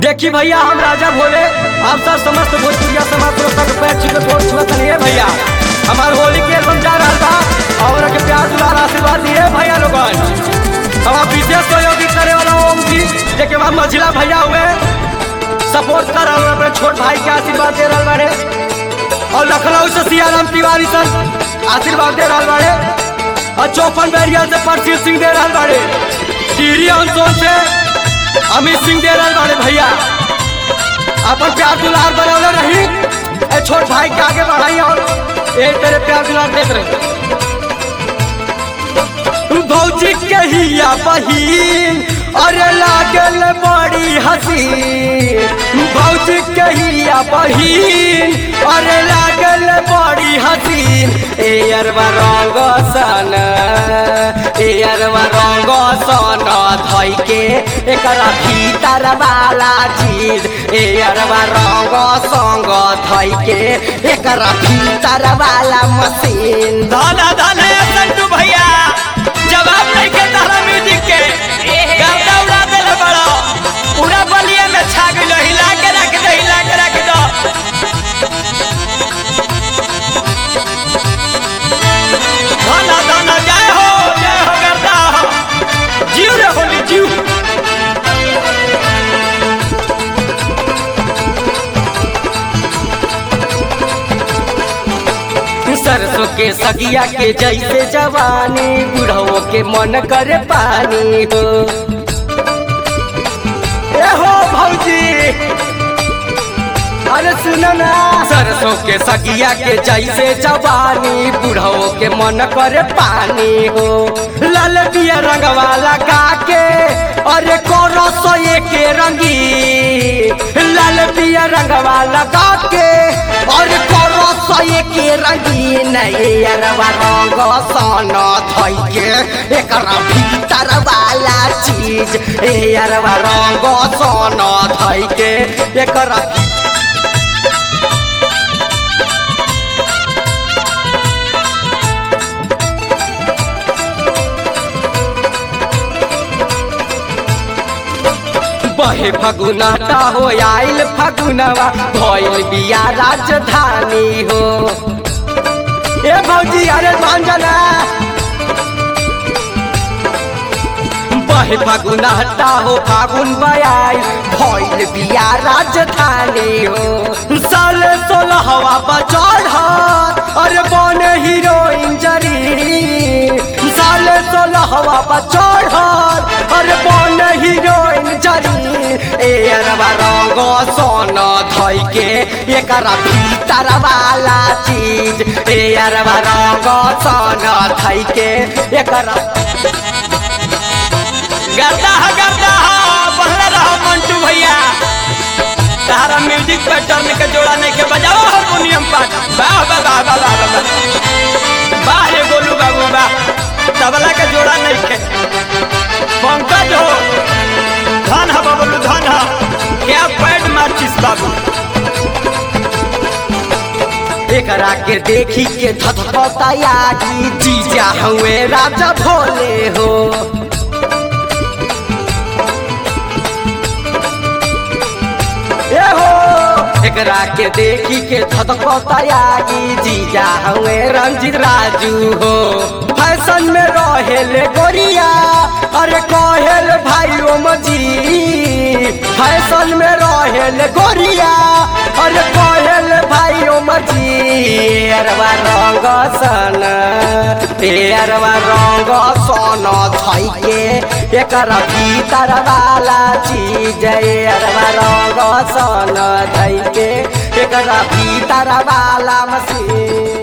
देखी भैया हम राजा भोले आप सब समस्त भोजपुरिया समाज श्रोता के पैर छू के गोड़ छुअत नहीं है भैया हमार होली के एल्बम जा रहा था और के प्यार दुलार आशीर्वाद दिए भैया लोगन हमारा विशेष सहयोगी करे वाला ओम जी जेके बाद मझिला भैया हुए सपोर्ट कर रहा हूँ अपने छोट भाई के आशीर्वाद दे रहा बारे और लखनऊ से सियाराम तिवारी सर आशीर्वाद दे रहा बारे और चौपन बैरिया से परसीर सिंह दे रहा बारे टीरी अंसोन से अमित सिंह दे रहा बारे भैया अपन प्यार दुलार बनौले रही ए छोट भाई के आगे बढ़ाई और ए तेरे प्यार दुलार देख रहे भौजी कहिया बहिन अरे लागल बड़ी हसीन भौजी कहिया बहिन अरे लागल बड़ी हसीन ए अरवा रंग सन ए अरवा रंग सन धई के एकरा भीतर वाला चीज ए अरवा रंग संग धई के एकरा भीतर वाला मशीन धना धना संतू भैया जवाब नहीं के तारा म्यूजिक के गर्दा उड़ा देले बड़ा पूरा बलिया में छा गइल हिला के रख दे हिला के रख दो धना धना जय हो जय हो गर्दा हो जीव रे होली जीव सरसों के सगिया के जैसे जवानी बुढ़ो के मन करे पानी हो ए हो भौजी अरे सुनो ना सरसों के सगिया के जैसे जवानी बुढ़ो के मन करे पानी हो लाल पिया रंगवा लगा के अरे कोरो सोए के रंगी लाल पिया रंगवा लगा के और कोरो सोए के रंगी नहीं अरवा रंग सन धई के एकरा भीतर वाला चीज ए अरवा रंग सन धई के एकरा बहे फगुनाटा हो आइल फगुनवा भइल बिया राजधानी हो ए भौजी अरे मांजना बहे फगुनाटा हो फागुन बयाइल भइल बिया राजधानी हो साल सोलहवा बचल अरे बन हीरोइन जरी साल सोलहवा बचल अरे बन हीरोइन जरी ए अरवा रंग सोन धई के एकरा भीतर वाला चीज ए अरवा रंग सोन धई के एकरा गर्दा हा गर्दा हा बहला रहा मंटू भैया तारा म्यूजिक पे टर्न के जोड़ा नहीं के बजाओ हारमोनियम पर वाह वाह वाह वाह वाह वाह वाह रे गोलू बाबू वाह तबला के जोड़ा नहीं के पंकज हो धन हा बाबू धन हा क्या पैड माचिस बाबू एकरा के देखी के धधकता यागी जीजा हुए राजा भोले हो ए हो एकरा के देखी के धधकता यागी जीजा हुए रंजित राजू हो फैशन में रहेले गोरिया अरे कहेल भाई ओम जी फैशन में रहेले गोरिया अरे कहेल भाई ओम जी अरवा रंग सन अरवा रंग सन धई के एकरा भीतर वाला चीज अरवा रंग सन धई के एकरा भीतर वाला मशीन